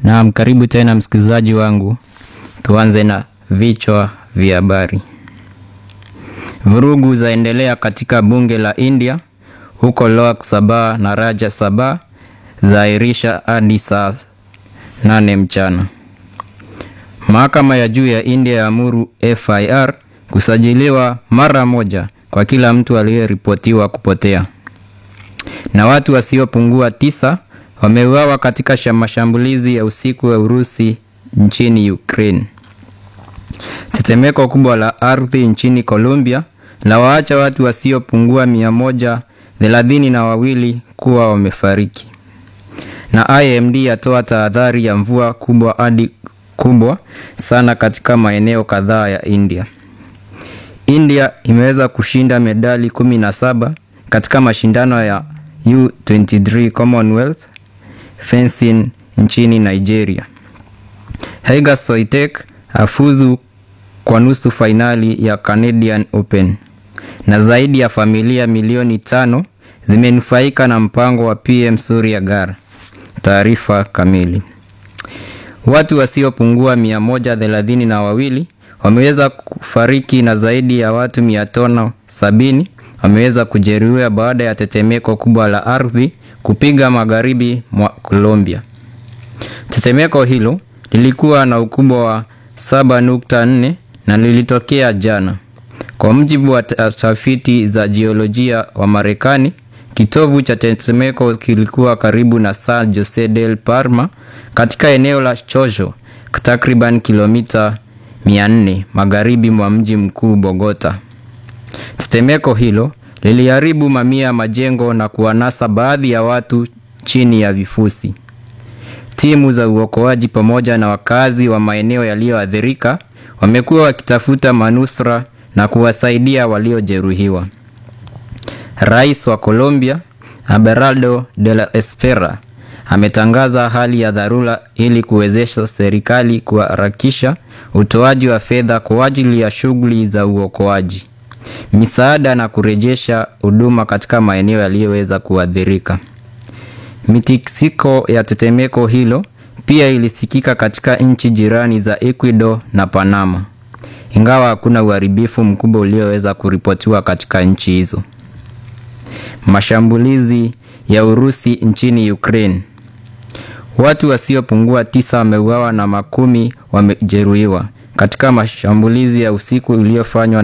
Naam, karibu tena msikilizaji wangu. Tuanze na vichwa vya habari. Vurugu zaendelea katika bunge la India huko Lok Sabha na Rajya Sabha zaahirisha hadi saa nane mchana. Mahakama ya juu ya India yaamuru FIR kusajiliwa mara moja kwa kila mtu aliyeripotiwa kupotea. Na watu wasiopungua tisa wameuawa katika mashambulizi ya usiku wa Urusi nchini Ukraine. Tetemeko kubwa la ardhi nchini Colombia la waacha watu wasiopungua mia moja thelathini na wawili kuwa wamefariki. Na IMD yatoa tahadhari ya mvua kubwa hadi kubwa sana katika maeneo kadhaa ya India. India imeweza kushinda medali kumi na saba katika mashindano ya U23 Commonwealth fencing nchini Nigeria. Haiga Soitek afuzu kwa nusu fainali ya Canadian Open. Na zaidi ya familia milioni tano zimenufaika na mpango wa PM Surya Ghar. Taarifa kamili. Watu wasiopungua mia moja thelathini na wawili wameweza kufariki na zaidi ya watu mia tano sabini wameweza kujeruhiwa baada ya tetemeko kubwa la ardhi kupiga magharibi mwa Colombia. Tetemeko hilo lilikuwa na ukubwa wa 7.4 na lilitokea jana. Kwa mujibu wa tafiti za jiolojia wa Marekani, kitovu cha tetemeko kilikuwa karibu na San Jose del Parma katika eneo la Chocho, takriban kilomita 400 magharibi mwa mji mkuu Bogota. Tetemeko hilo liliharibu mamia ya majengo na kuwanasa baadhi ya watu chini ya vifusi. Timu za uokoaji pamoja na wakazi wa maeneo yaliyoathirika wamekuwa wakitafuta manusura na kuwasaidia waliojeruhiwa. Rais wa Colombia, Abelardo de la Espera, ametangaza hali ya dharura ili kuwezesha serikali kuharakisha utoaji wa fedha kwa ajili ya shughuli za uokoaji, misaada na kurejesha huduma katika maeneo yaliyoweza kuathirika. Mitikisiko ya tetemeko hilo pia ilisikika katika nchi jirani za Ecuador na Panama, ingawa hakuna uharibifu mkubwa ulioweza kuripotiwa katika nchi hizo. Mashambulizi ya Urusi nchini Ukraine. Watu wasiopungua tisa wameuawa na makumi wamejeruhiwa katika mashambulizi ya usiku iliyofanywa